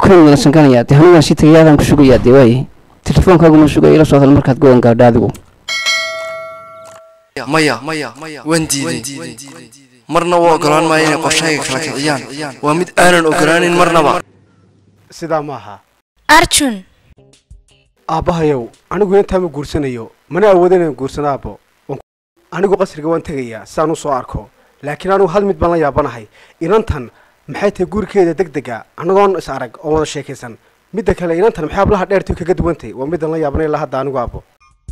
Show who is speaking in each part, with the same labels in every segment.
Speaker 1: dukaan wada sankanaya dee hanugaan sii tagayaadaan ku sugayaa dee waaye telefoonkaaguma sugaya ila soo hadal markaad go-an gaadho adigu
Speaker 2: maya maya waan diiday marna waa ogolaan maayo inay qorshahayga kala kiciyaan waa mid aanan ogolaanin marnaba
Speaker 3: sidaa ma aha
Speaker 4: arjun
Speaker 3: aabbahayow anigu intaama guursanayo mana awooda inaan guursano aabbo Waan ku- anigu qasriga waan tegayaa saan u soo arko laakiin anigu hal mid baan la yaabanahay inantan maxay tahay gurikeeda deg dega annagoon is arag oo wada sheekaysan midda kale inantan maxay hablaha dheertii kaga duwantay waa midaan la yaabanay ilaa hadda anigu aabbo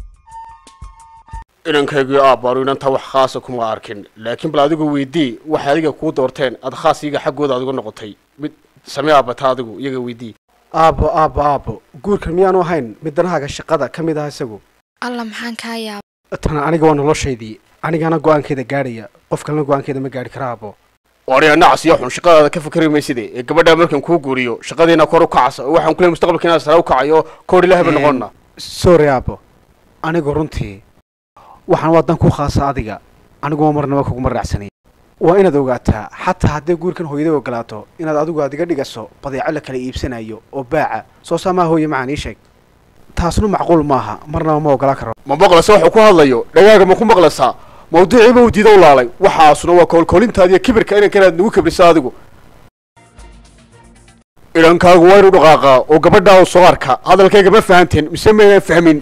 Speaker 5: inankaygii aabbaanu inanta wax khaasa kuma arkin laakiin bal adigu weydii waxay adiga kuu doorteen aad khaas iyaga xaggooda adigu noqotay mid samee aabata adigu iyaga weydii
Speaker 3: aabbo aabbo aabbo guurkan miyaanu ahayn mid danahaaga shaqada ka mid ah isagu
Speaker 4: alla maxaan kaa yaaba
Speaker 3: tan aniga waa noloshaydii anigana go-aankeeda gaadhaya qof kalena go-aankeeda ma gaadhi kara aabbo
Speaker 5: wariya nacas iyo xun shaqadaada ka fikri mayside ee gabadhaa markaan kuu guuriyo shaqadiina kor u kacasa oo waxaan kuleey mustaqbalka inaad sare u kacayo koor ilaahba noqonna
Speaker 3: sorry aabbo anigu runtii waxaan waa dan ku khaasa adiga aniguwa marnaba kuguma raacsanay waa inaad ogaataa xataa haddii guurkan hooyada ogolaato inaad adigu aad iga dhigaso badeeco la kala iibsanayo oo baaca soo saamaa hooye macaan ii sheeg taasnu macquul maaha marnaba ma ogolaan karo
Speaker 5: ma maqlaysa wuxuu ku hadlayo dhagaaga ma ku maqlaysaa mawduuciiba uu diida u laalay waxaasuna waa koolkoolintaada iyo kibirka inankan aad nagu kibriso adigu inankaagu waa inu dhaqaaqaa oo gabadhaa u soo arka hadalkayga ma fahanteen mise maynaan fahmin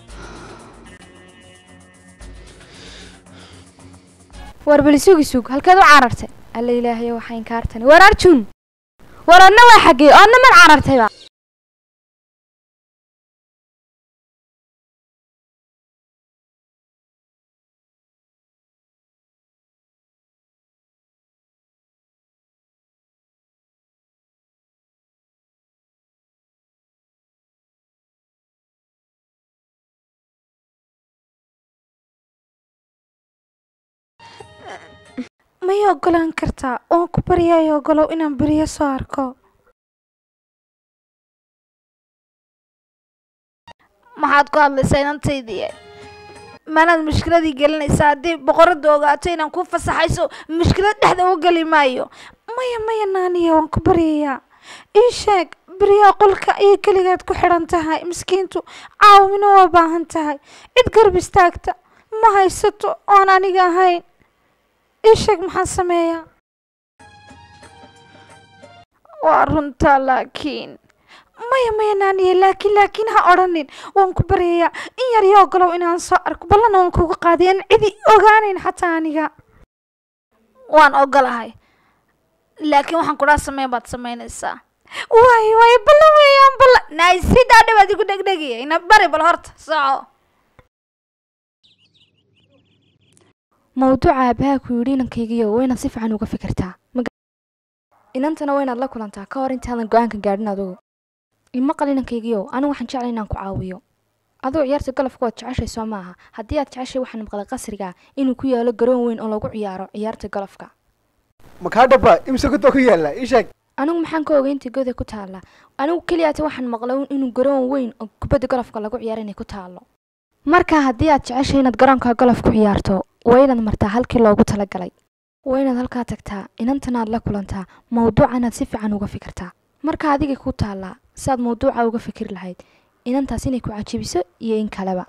Speaker 6: war bali sugi sug halkeed u carartay alla ilaahayo waxaa inkaartani war arjun war adna waa xaggee oo adna mad carartayba may ogolaan kartaa waan ku baryayo ogolow inaan beriyo soo arko maxaad ku hadlaysaa inantaydii manaad mushkiladii gelinaysaa haddii boqorada ogaato inaan ku fasaxayso mushkilad dhexda u geli maayo maya maya naaniya waan ku baryayaa ii sheeg beriyaa qolka ayay keligaad ku xidhan tahay miskiintu caawimina waa baahan tahay cid garab istaagta ma haysato oon aniga ahayn ii sheeg maxaan sameeyaa waa runtaa laakiin maya maya naaniye laakiin laakiin ha odhanin waan ku baryayaa in yar iyo ogolow inaan soo arko ballana waan kuga qaaday aan cidi ogaanayn xataa aniga waan ogolahay laakiin waxaan kudhaa sameyn baad samaynaysaa waayo waayo ballan weeyaan ballan naay sidaa dhawaad igu dhegdhegaya ina bari bal horta soco
Speaker 7: mawduuca aabahaa ku yidhi inankaygiyo waa inaad si fiican uga fikirtaa inantana waa inaad la kulantaa ka hor intaadan go-aanka gaadhin adugu imaqal inankaygiyo anigu waxaan jeclay inaan ku caawiyo aduu ciyaarta golofka waad jeceshay soo maaha haddii aad jeceshay waxaan maqlay qasriga inuu ku yaalo garoon weyn oo lagu ciyaaro ciyaarta golofka
Speaker 3: makaa dhaba imse gudba ku yaalla ii sheeg
Speaker 7: anigu maxaan ka ogay intii goda ku taalla anigu keliyaata waxaan maqlay inuu garoon weyn oo kubadda golofka lagu ciyaaro inay ku taallo marka haddii aad jeceshay inaad garoonka golof ku ciyaarto waa inaad martaa halkii loogu talagalay waa inaad halkaa tagtaa inantana aad la kulantaa mawduuca inaad si fiican uga fikirtaa marka adigay ku taallaa si aad mawduuca uga fikir lahayd inantaas inay ku cajibiso iyo in kaleba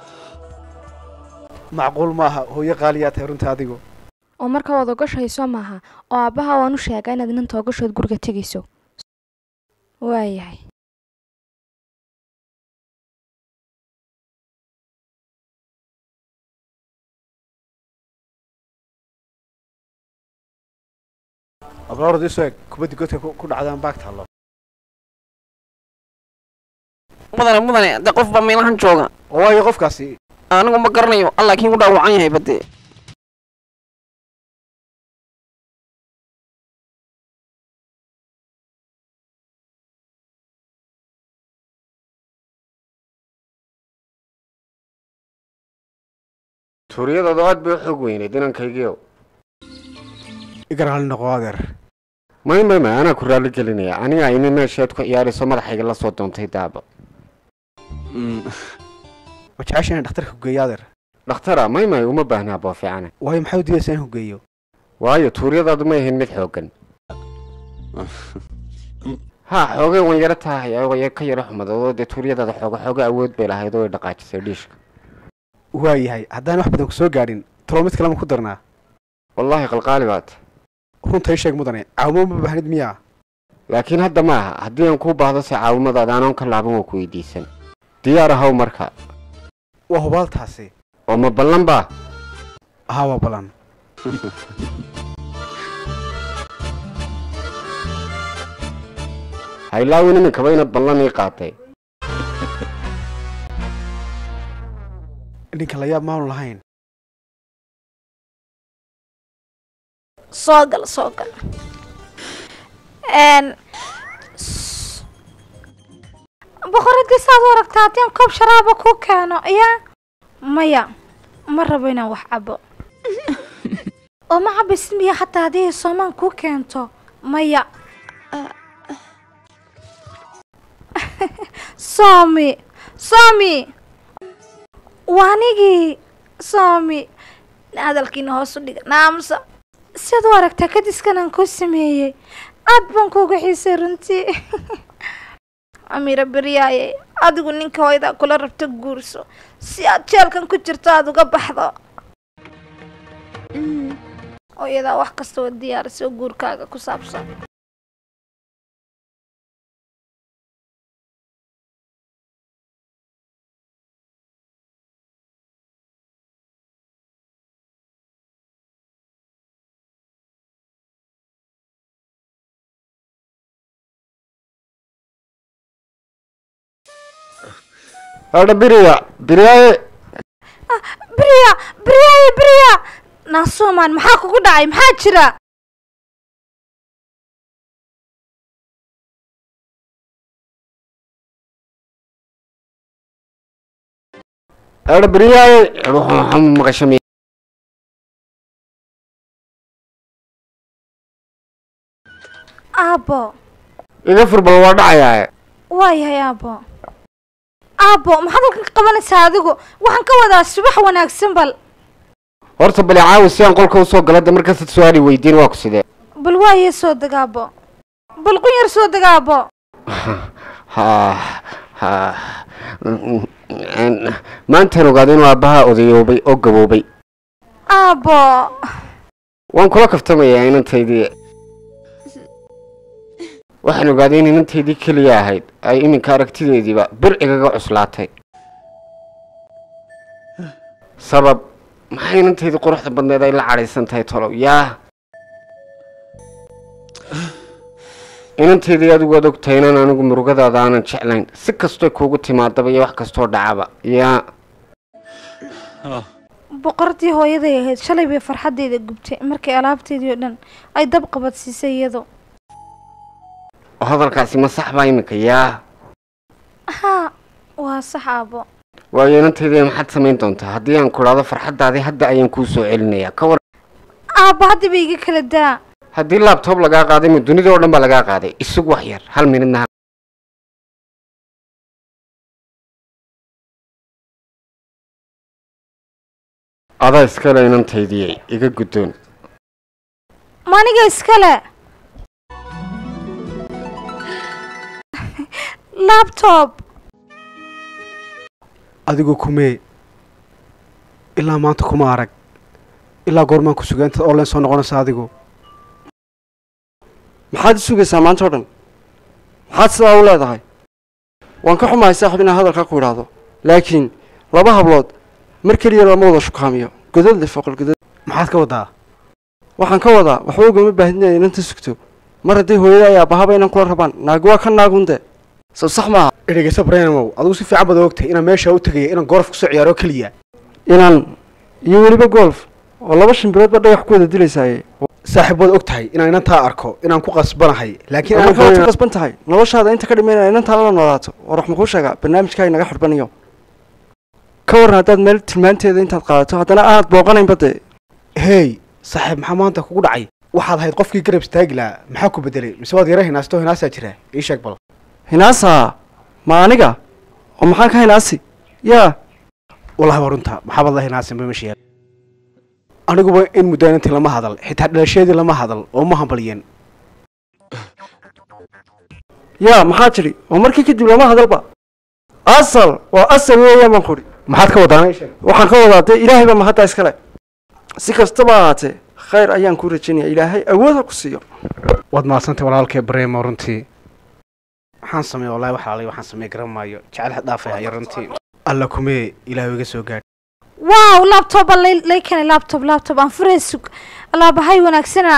Speaker 3: macquul maaha hooyo qaaliyaa tahay runta adigu
Speaker 7: oo marka waad ogashahay soo maaha oo aabbaha waan u sheegaa inaad inanta ogashood guriga tegayso waayahay
Speaker 3: abroorad isu eg kubaddi godka ku ku dhacdaan baag taallo
Speaker 1: mudane mudane de qof baa meelahan jooga
Speaker 3: oo waayo qofkaasi
Speaker 1: anigu ma garanayo allah kiin ku dhaawacan yahay bade
Speaker 5: tuuriyadooda aad bay u xoog weyneyd inankaygiio
Speaker 3: iga raalli noqo adeer
Speaker 5: may may may anaa ku raalli gelinaya aniga imi meesheed ku ciyaarayso madaxayga la soo doontay daaba
Speaker 3: ma jecesha inaan dhakhtarka ku geeyo adeer
Speaker 5: dhakhtara may may uma baahnaa boo fiicane
Speaker 3: waayo maxaa u diidaysaa in ku geeyo
Speaker 5: waayo tuuryadaadu may ahayn mid xooggan
Speaker 8: ha xoogay wan yaro tahay way ka yaro xumadoodo dee tuuryadaada xooga xooga awood bay lahayd oo ay dhaqaajisay dhiishka
Speaker 3: waayahay haddaan wax badan ku soo gaadhin talo mid kalema ku darnaa
Speaker 8: wallaahi qalqaali baad
Speaker 3: runta ii sheeg mudane caawimo ma baahnid miyaa
Speaker 8: laakiin hadda ma aha haddii aan kuu baahdo se caawimadaada anoon ka laaban waa ku weydiisan diyaar ahaw marka
Speaker 3: waa hubaaltaasi
Speaker 8: oo ma ballan baa
Speaker 3: haa waa balan
Speaker 8: haylaawin iminkaba inaad ballan ii qaatay
Speaker 3: ninka la yaab maanu lahayn
Speaker 6: soo gal soo gal n boqoradii saad u aragtaa haddii aan koob sharaaba ku keeno yaa maya ma rabo inaan wax cabo oo ma cabaysid miya xataa haddii ay soomaan kuu keento maya soomi soomi waa anigii soomi hadalkiina hoos u dhiga naamsa siad u aragtaa kadiskan aan kuu sameeyey aad baan kuuga xiisay runtii amiira beryaaye adigu ninka hooyadaa kula rabto guurso si aad jeelkan ku jirto aada uga baxdo hooyadaa wax kasta oo diyaarisa oo guurkaaga ku saabsan
Speaker 8: hadha biriya biriyaaye
Speaker 6: beriya beryaaye beriya naasuumaan maxaa kugu dhacay maxaa jira
Speaker 8: hadha biriyaaye waxaa maqashami
Speaker 6: aabbo
Speaker 8: iga furbal waa dhacayaaye
Speaker 6: waayahay aabbo aabbo maxaad halkan ka qabanaysaa adigu waxaan ka wadaa subax wanaagsan bal
Speaker 8: horta bali caawi si aan qolka usoo gala de markaasad su-aali weydiin waa ku sidee
Speaker 6: bal waaye soo degaabo bal qunyar soo degaabo
Speaker 8: ha ha maantaan ogaada inuu aabbaha odayoobay oo gaboobay
Speaker 6: aabbo
Speaker 8: waan kula kaftamayaa inantaydii waxaan ogaaday in inantaydii keliya ahayd ay iminka aragtideediiba bir igaga cuslaatay sabab maxay inantaydii quruxda badneed ay la cadhaysan tahay tolow yaa inantaydii adigu waad ogtahay inaan anigu murugadaada aanan jeclayn si kastoo kuugu timaadaba iyo wax kastoo dhacaba yaa
Speaker 6: boqortii hooyaday ahayd shalay bay farxaddeeda gubtay markay alaabteedii oo dhan ay dab qabadsiisay iyadu
Speaker 8: oo hadalkaasi ma sax baa iminka yaa
Speaker 6: haa waa sax aabbo
Speaker 8: waayo inantaydii maxaad samayn doontaa haddii aan ku idhaahdo farxaddaadii hadda ayaan kuu soo celinayaa ka war
Speaker 6: aabbo hadda ba iga kala daa
Speaker 8: haddii laabtoob lagaa qaaday ma dunida oo dhan baa lagaa qaaday isug wax yar hal minidna ha adaa iskale inantaydii iga guddoon
Speaker 6: maniga iskale labtob
Speaker 3: adigu kumee ilaa maanta kuma arag ilaa goormaan ku suga intaad online soo noqonaysa adigu
Speaker 2: maxaad i sugaysaa maanta oo dhan maxaad sidaa u leedahay waan ka xumahay saaxiib inaan hadalkaa ku idhaahdo laakiin laba hablood mar keliya lama wada shukaamiyo godad leh foqol godad
Speaker 3: maxaad ka wadaa
Speaker 2: waxaan ka wadaa waxba ugama baahin inay inanta sugto mar hadday hooyada ay aabahaba inaan kula rabaan naagi waa ka naagunde sow sax maaha
Speaker 3: ereygaso branamow adigu si fiican baad ogtahay inaan meesha u tegaya inaan gooraf kusoo ciyaaro keliya
Speaker 2: inaan iyo weliba golf oo laba shimbirood ba dhagax ku wada dilaysaaye
Speaker 3: saaxiib waad og tahay inaan inantaa arko inaan ku qasbanahay laakiin
Speaker 2: ama
Speaker 3: aan
Speaker 2: kaad ku
Speaker 3: doonayna-
Speaker 2: qasban tahay noloshaada inta ka dhimaynaya inantaa la noolaato war wax makuu sheegaa barnaamijkaa inaga xidhbaniyo ka waran haddaad meel tilmaanteeda intaad qaadato haddana aanad booqanaynba dee
Speaker 3: hey saaxiib maxaa maanta kugu dhacay waxaad ahayd qofkii garab istaagi lahaa maxaa ku bedelay mise waad yara hinaasto hinaasaa jira ii sheeg bal
Speaker 2: hinaasaa ma aniga oo maxaan ka hinaasi yaa
Speaker 3: wallahi waa runta maxaabad la hinaasanba ma sheeg aniguba in muddo inantii lama hadal xitaa dhalasheedii lama hadal oo ma hambalyen
Speaker 2: yaa maxaa tidhi oo markii kadib lama hadalba asal waa asal weeyaan baan kudhi
Speaker 3: maxaad ka wadaana ii sheeg
Speaker 2: waxaan ka wadaa dee ilaahay baa mahadda iskale si kastaba ahaatee khayr ayaan kuu rajaynaya ilaahay awood ha ku siiyo
Speaker 3: waad mahadsantay walaalkee bareemo runtii waxaan sameeya wallahi wax alay waxaan sameey garan maayo jecel xad dhaafay haya runtii alla kumee ilaahay iga soo gaadh
Speaker 6: waaw labtoba lay lay keenay labtob labtob aan furee sug alaabahay wanaagsana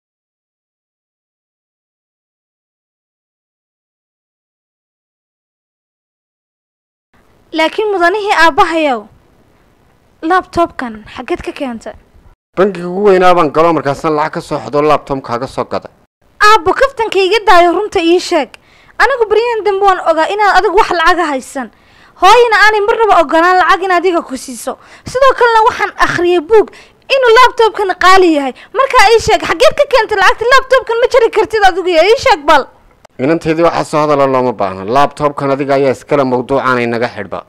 Speaker 6: laakiin mudanihii aabbahayow labtobkan xaggeed ka keentay
Speaker 8: bangiga ugu weynaa baan galo markaasaan lacag ka soo xadoo laabtomkaaga soo gaday
Speaker 6: aabbo kaftanka iga daayo runta ii sheeg anigu baryahan dambe waan ogaa inaad adigu wax lacaga haysan hooyana aanay marnaba ogolaan lacag in adiga ku siiso sidoo kalena waxaan akhriyay buug inuu labtobkan qaali yahay markaa ii sheeg xaggeed ka keentay lacagta labtobkan ma jari kartid adigu ya ii sheeg bal
Speaker 8: inanteedii waxaa soo hadala looma baahna laabtoobkan adiga ayaa iskale mawduucaanay naga xidhba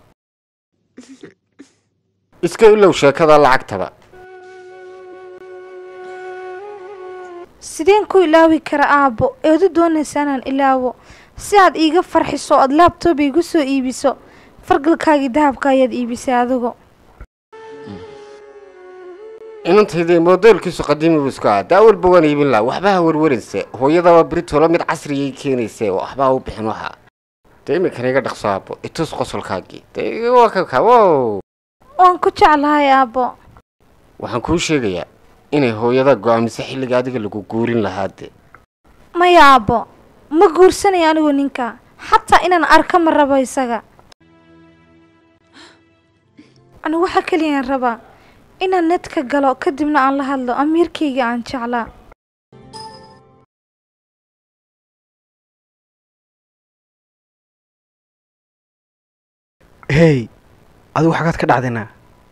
Speaker 8: iska ilow sheekada lacagtaba
Speaker 6: sideen ku ilaawi kara aabbo eedu doonaysa inaan ilaawo si aad iiga farxiso ood laabtoob iigu soo iibiso fargalkaagii dahabka ayaad iibisay adigu
Speaker 8: inantaydii moodeelkiisu qadiimi buu isku ahaa daa walba waan iibin laha waxba ha warwarinse hooyadaba britolo mid casriyay keenayse waxba ha u bixin waxa dee iminkana iga dhaqso aabo itus qosolkaagii dee waa kaka wow
Speaker 6: waan ku jeclahay aabbo
Speaker 8: waxaan kuu sheegayaa inay hooyada go-aamiso xilliga adiga lagu guurin lahaa de
Speaker 6: maya aabbo ma guursanayo anigu ninka xataa inaan arka ma rabo isaga anigu waxaa keliyaan rabaa inaan nedka galo kadibna aan la hadlo amiirkayga aan jeclaa
Speaker 3: hey adigu xagaad ka dhacdayna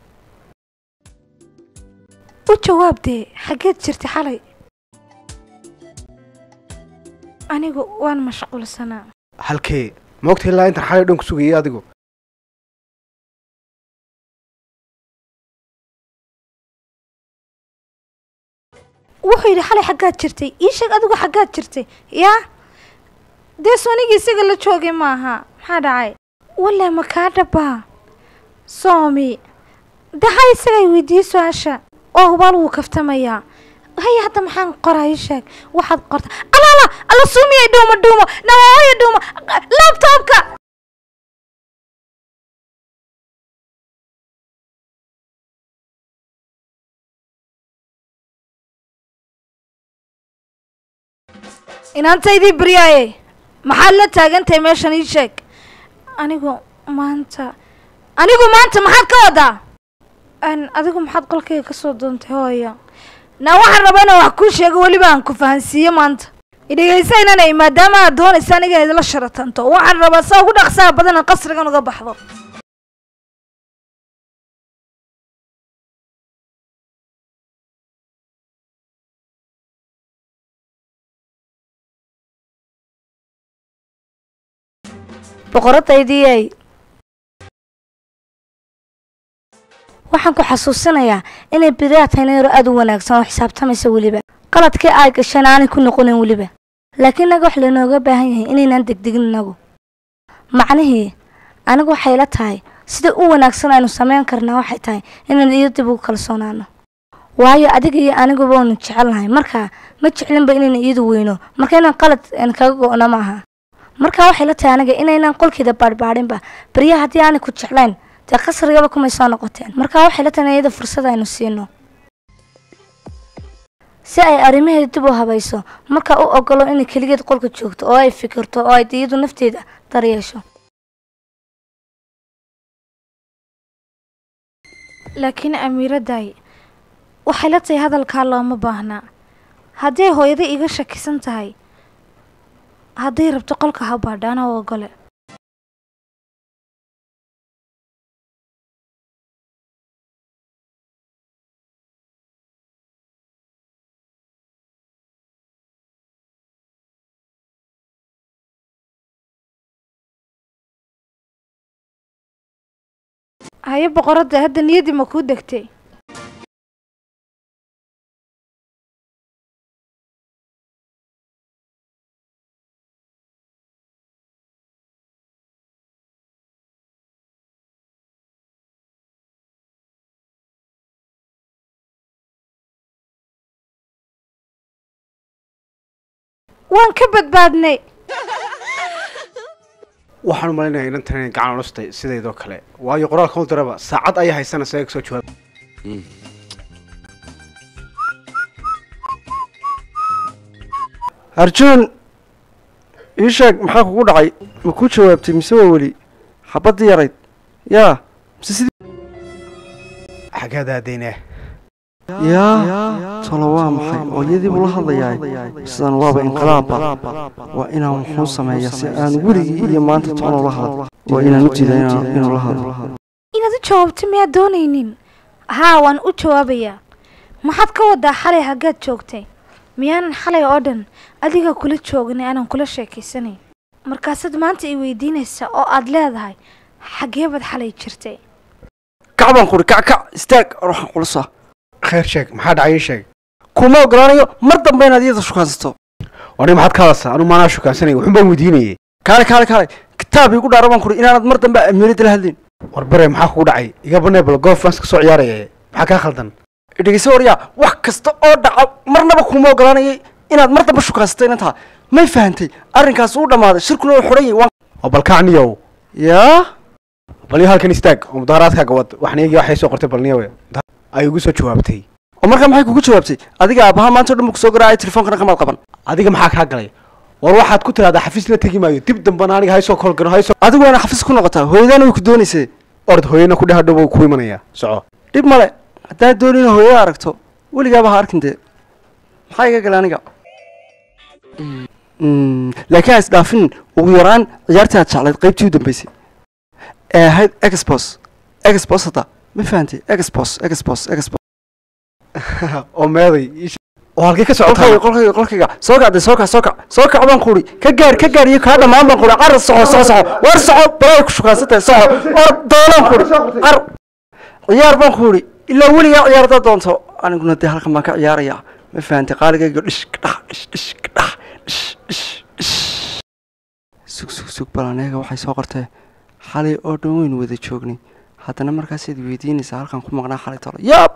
Speaker 6: u jawaab dee xaggeed jirtay xalay anigu waan mashquulsanaa
Speaker 3: halkee ma ogta ilaa intaan xalay dhan ku sugayay adigu
Speaker 6: wuxuu yidhi xalay xaggaad jirtay ii sheeg adigu xaggaad jirtay yaa dee soonigii isaga la joogay maaha maxaa dhacay walla ma kaa dhabbaa soomi daxa isagay weydiiyey su-aasha oo hubaal wuu kaftamayaa haya hadda maxaan qoraa ii sheeg waxaad qorta alaala alla suumiyay dhuumo dhuumo nawaayo dhuumo labtoobka inaantaydii baryaaye maxaad la taagantahay meeshan ii sheeg anigu maanta anigu maanta maxaad ka wadaa n adigu maxaad qolkayga ka soo doontay hooyo na waxaan rabaa inaan wax kuu sheego weliba aan ku fahansiiyo maanta idhegaysa inanay maadaama aad doonaysa aniga inaad la sharatanto waxaan rabaa saa ugu dhaqsaha badan aan qasrigan uga baxdo boqoradaydii
Speaker 9: waxaan ku xasuusinayaa inay beriyaa tahay nayro aad u wanaagsan oo xisaabtamaysa weliba qaladkii ay gasheen aanay ku noqonin weliba laakiin inaga wax laynooga baahan yahay inaynaan degdegin inagu macnihii anigu waxay la tahay sida u wanaagsan aynu samayn karnaa waxay tahay inaan iyo dib ugu kalsoonaano waayo adiga iyo aniguba waynu jecelnahay markaa ma jeclinba inayna iyadu weyno marka inaan qalad kaga go-no ma aha markaa waxay la tahay aniga inaynan qolkeeda baadhbaadhinba beryaha haddii aanay ku jeclayn dee qasrigaba kumay soo noqoteen markaa waxay la tahay iyada fursad aynu siino si ay arrimaheeda dib u habayso markaa u ogolo inay keligeed qolka joogto oo ay fikirto oo ay iyadu nafteeda daryeesho
Speaker 6: laakiin amiiraday waxay la tahay hadalkaa looma baahnaa hadday hooyada iga shakisan tahay hadday rabto qolka ha baadhaana u ogole haye boqoradda hadda niyaddii ma kuu degtay waan ka badbaadnay
Speaker 3: waxaan u malaynayaa inantan inay gacan culustay sidaydoo kale waayo qoraalka u diraba saacad ayaa haysanaysa ee soo jawaab
Speaker 2: arjuun ii sheeg maxaa kugu dhacay ma ku jawaabtay mise waa weli xabaddii yarayd yaa mise sidii
Speaker 3: xaggaada adeynaa
Speaker 2: yaa tolo waa maxay oo iyadii buu la hadlayaay sidan waaba inqilaabba waa inaan wuxuu sameeya si aan weligii iyo maanta toona la hadlo waa inaan u diida inaan- inuu la hadlo
Speaker 6: inaad u jawaabto miyaad doonaynin haa waan u jawaabayaa maxaad ka wadaa xalay haggaad joogtay miyaanan xalay oo dhan adiga kula joogin aanan kula sheekaysanayn markaasaad maanta i weydiinaysa oo aad leedahay xaggee baad xalay jirtay
Speaker 2: kac baan kuri kac kac istaag ruuxan culusa
Speaker 3: khayr sheeg maxaa dhacay ii sheeg
Speaker 2: kuma ogolaanayo mar dambe inaad iyada shukaansato
Speaker 3: aniga maxaad ka hadlaysaa anu maanaa shukaansanay wuxun baan weydiinayay
Speaker 2: kaale kaale kaale kitaab iigu dhaara baan kuri inaanad mar dambe amiirada la hadlin
Speaker 3: war bare maxaa kugu dhacay iga banee bal goof baan iska soo ciyaaraya maxaa kaa khaldan
Speaker 2: dhegeyso waryaa wax kasta oo dhaca marnaba kuma ogolaanayay inaad mar dambe shukaansato inantaa may fahantay arrinkaas uu dhammaaday shirkuna uu xidhan yahay waan
Speaker 3: oo bal kacniyow
Speaker 2: yaa
Speaker 3: bal iyo halkan istaag oo mudaharaadkaaga wad waxna iyagii waxay soo qortay bal niyowe ay ugu soo jawaabtay
Speaker 2: oo markaa maxay kugu jawaabtay adiga aabbaha maanta o dhan buu kusoo garaacay telefonkana kamaad qaban
Speaker 3: adiga maxaa kaa galay war waxaad ku tiraahdaa xafiis la tegi maayo dib dambana aniga haysoo kolgano haysoo
Speaker 2: adigu waana xafiis ku noqotaa hooyadaana way ku doonaysee
Speaker 3: ord hooyana ku dheh dhow ku imanayaa soco
Speaker 2: dhib male haddaad dooni ina hooyada aragto weligaaba ha arkin dee maxaa iga gala aniga Mm, laakiin ha isdhaafin ugu yaraan ciyaartii aad jeclayd qaybtii u dambeysay ee ahayd expos expos hadda ma fahantay expos expos expos
Speaker 3: oo meeday ii sheeg. oo halkay ka
Speaker 2: qolkayga
Speaker 3: socotaa
Speaker 2: qolkayga qolkayga soo kacday soo kac soo kac soo kac baan kuuri ka gaar ka gaar iyo kaa dhammaan baan kuuri car soco soo soco war soco balay ku shukaansantahay soco or doonaan kuuri car ciyaar baan kuuri ilaa weligaa ciyaar haddaad doonto aniguna dee halkan baan ka ciyaarayaa ma fahantay qaaligayga dhish kadhax dhish dhish kadhax dhish dhish dhish sug sug sug balaneega waxay soo qortee xalay oo dhan weynu wada joognay haddana markaasaad weydiinaysaa halkan ku maqnaa xalay tolo yaab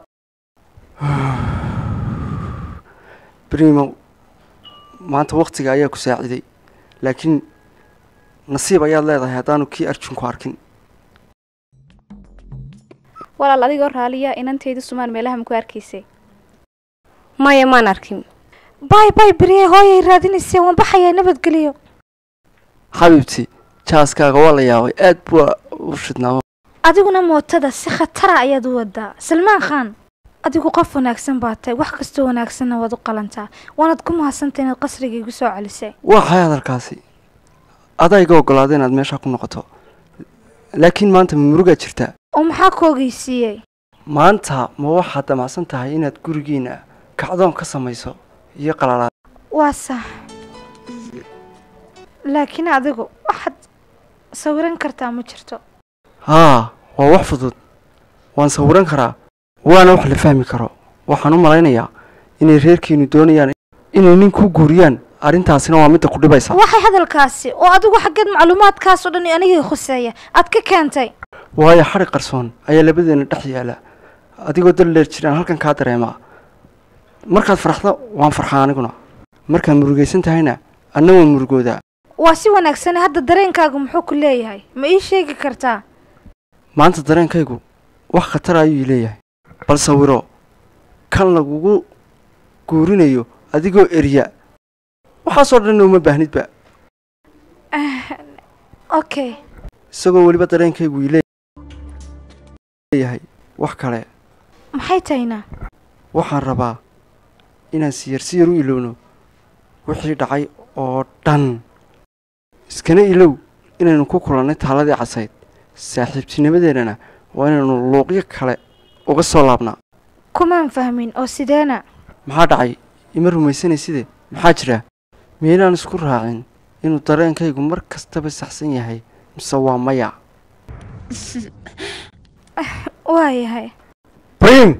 Speaker 2: brimo maanta waktiga ayaa ku saaciday laakiin nasiib ayaad leedahay haddaanu kii arjun ku arkin
Speaker 10: walaal adigoo raaliya inantayda sumaan meelaha ma ku arkaysay
Speaker 9: maya maan arkin
Speaker 6: bay bay beriye hooyay raadinaysay waan baxayaa nabadgeliyo
Speaker 2: xabiibti jaaskaaga waa la yaabay aad buu u shidnaa
Speaker 6: adiguna mootada si khatara ayaad u wadaa salmaan khan adigu qof wanaagsan baa tahay wax kastoo wanaagsanna waad u qalantaa waanaad ku mahadsantay inaad qasriga igu soo celisay
Speaker 2: waa xay hadalkaasi adaa iga ogolaaday inaad meeshaa ku noqoto laakiin maanta ma murugaad jirtaa
Speaker 6: oo maxaa ku ogeysiiyey
Speaker 2: maanta ma waxaad damacsan tahay inaad gurigiina kacdoon ka samayso iyo qalalaad
Speaker 6: waa sax laakiin adigu waxaad sawiran kartaa ma jirto
Speaker 2: haa waa wax fudud waan sawiran karaa waana wax la fahmi karo waxaan u malaynayaa inay reerkiinu doonayaan inay nin ku guuriyaan arrintaasina waa midda ku dhibaysa
Speaker 6: waxay hadalkaasi oo adigu xaggeed macluumaadkaas oo dhan anigii khuseeya aad ka keentay
Speaker 2: waayo xadhi qarsoon ayaa labadeena dhex yaala adigoo dal dheer jiraan halkan kaa dareemaa markaad farxdo waan farxaa aniguna markaad murugaysan tahayna anna waan murugoodaa
Speaker 6: waa si wanaagsan hadda dareenkaagu muxuu ku leeyahay ma ii sheegi kartaa
Speaker 2: maanta dareenkaygu wax khatar ayuu ii leeyahay bal sawiro kan lagugu guurinayo adigoo erya waxaasoo dhanna uma baahnidba
Speaker 6: okay
Speaker 2: isagoo weliba dareenkaygu ii leeyahay wax kale
Speaker 6: maxay tahayna
Speaker 2: waxaan rabaa inaan siyar siyar u ilowno wixii dhacay oo dhan iskana ilow inaynu ku kulannay taaladii casayd saaxiibtinimadeennana waa inaynu luuqyo kale uga soo laabnaa
Speaker 6: kumaan fahmin oo sideena
Speaker 2: maxaa dhacay ima rumaysanayside maxaa jira miyaynaan isku raacin inuu dareenkaygu mar kastaba saxsan yahay mise waa maya
Speaker 6: waa yahay
Speaker 3: brim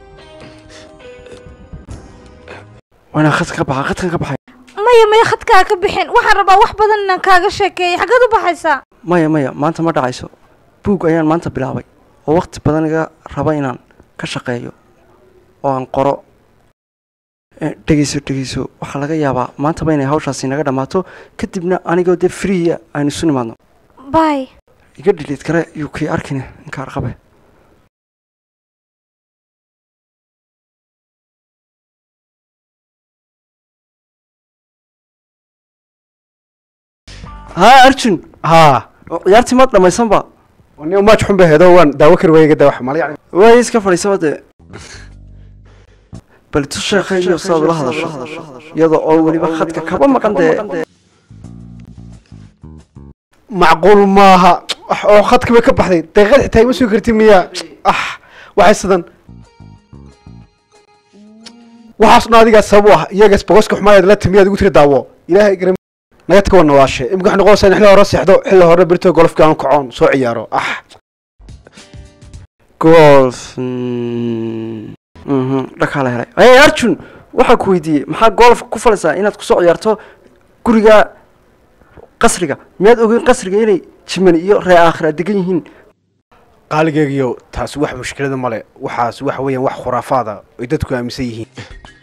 Speaker 2: waa inaan khadka ka baxaa khadkan ka baxay
Speaker 6: maya maya khadkaa ka bixin waxaan rabaa wax badan inaan kaaga sheekeeya xaggeed u baxaysaa
Speaker 2: maya maya maanta ma dhacayso buug ayaan maanta bilaabay oo wakhti badan iga raba inaan ka shaqeeyo oo aan qoro Eh, dhegeyso dhegeyso waxaa laga yaabaa maantaba inay hawshaasi naga dhammaato kadibna anigoo dee freeya aynu isu nimaadno
Speaker 6: bay
Speaker 2: iga dhiliid kare yuu kii arkine inkaar qabe haa arjun
Speaker 3: haa
Speaker 2: oo ciyaartii maad dhammaysanba
Speaker 3: nin maaj xun bay heedo waan daawo kari waayay gada wax mala yacni
Speaker 2: waay iska fadhiisaba dee bal tu sheekayniyo sidaad ula hadasho iyadoo oo weliba khadka kaba maqan dee
Speaker 3: macquul maaha wax oo khadka bay ka baxday daqiiqad xitaa ima soo karti miya ah waxay sidan waxaasna adigaa sabab u ah iyagaas bogoska xumaayad la timiyaad igu tiri daawo ilaahay garan naga taka wana waashe imika waxay noqonaysaa in xilli hore seexdo xilli hore berito golfka aan kacoon soo ciyaaro ah
Speaker 2: golf mm, mhm, dhakaa la helay hey arjun waxaa ku weydiiyey maxaa golf ku falaysaa inaad kusoo ciyaarto guriga qasriga miyaad ogeyn qasriga inay jiman iyo ree aakhira degan yihiin
Speaker 3: qaaligeygiyo taasi wax mushkilada male waxaas waxa weeyaan wax khuraafaada ay dadku aaminsan yihiin